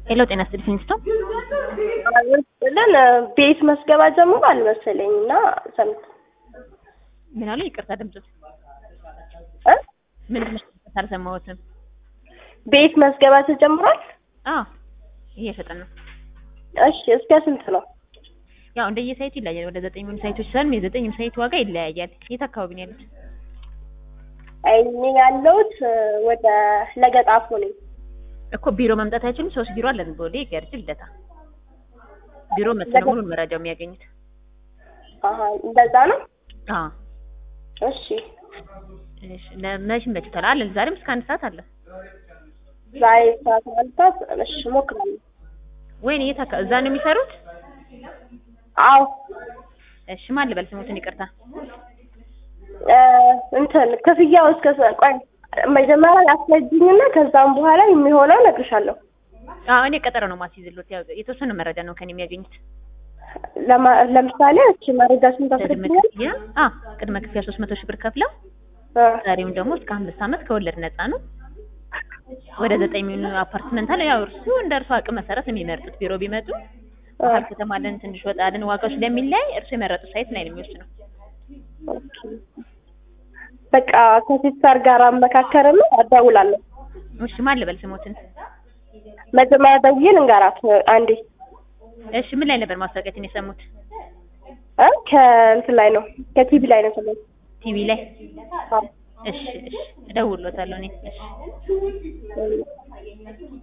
ሄሎ ጤና ይስጥልኝ ስቶም ለን ቤት መስገባ ጀምሯል መሰለኝ እና ሰምት ምን አሉ? ይቅርታ ድምፁ እ ምንድን ነው? ይቅርታ አልሰማሁትም። ቤት መስገባ ተጀምሯል። አዎ እየሸጠን ነው። እሺ እስከ ስንት ነው? ያው እንደየሳይቱ ይለያያል። ወደ ዘጠኝ የሚሆኑ ሳይቶች ስላሉ የዘጠኝም ሳይት ዋጋ ይለያያል። የት አካባቢ ነው ያሉት? እኔ ያለሁት ወደ ለገጣፎ ነኝ። እኮ ቢሮ መምጣት አይችሉም? ሶስት ቢሮ አለን። ቦሌ፣ ገርጂ፣ ልደታ ቢሮ መጥተው ነው ሙሉን መረጃው የሚያገኙት። አሀ እንደዛ ነው። አዎ እሺ እሺ። ለመች መችቷል አለን። ዛሬም እስከ አንድ ሰዓት አለ። ዛሬ ሰዓት ማልታት እሺ እሞክራለሁ። ወይኔ የት አካባቢ እዛ ነው የሚሰሩት? አዎ እሺ ማን ልበል ስሙትን? ይቅርታ እ እንትን ክፍያው እስከ ሰ- ቆይ መጀመሪያ ያስረጅኝና ከዛም በኋላ የሚሆነው እነግርሻለሁ። አዎ እኔ ቀጠሮ ነው ማስይዝሎት። ያው የተወሰነ መረጃ ነው ከኔ የሚያገኙት። ለማ- ለምሳሌ እሺ መረጃሽን ቅድመ ታስረጅኛል? ክፍያ አዎ ቅድመ ክፍያ ሶስት መቶ ሺህ ብር ከፍለው ዛሬም ደግሞ እስከ አምስት ዓመት ከወለድ ነፃ ነው። ወደ ዘጠኝ የሚሆኑ አፓርትመንት አለ። ያው እርሱ እንደ እርሱ አቅም መሰረት የሚመርጡት ቢሮ ቢመጡ መሀል ከተማ አለን፣ ትንሽ ወጣ አለን። ዋጋው ስለሚለያይ እርሱ የመረጡት ሳይት ላይ ነው የሚወስነው። በቃ ከሲስተር ጋር አመካከርና አደውላለሁ። እሺ ማን ልበል ስሞትን? መጀመሪያ ደውዬ ልንገራት አንዴ እሺ ምን ላይ ነበር ማስታወቂያችን የሰሙት? እ ከእንትን ላይ ነው ከቲቪ ላይ ነው ሰሞኑን። ቲቪ ላይ። አዎ። እሺ እሺ እደውልሎታለሁ እኔ። እሺ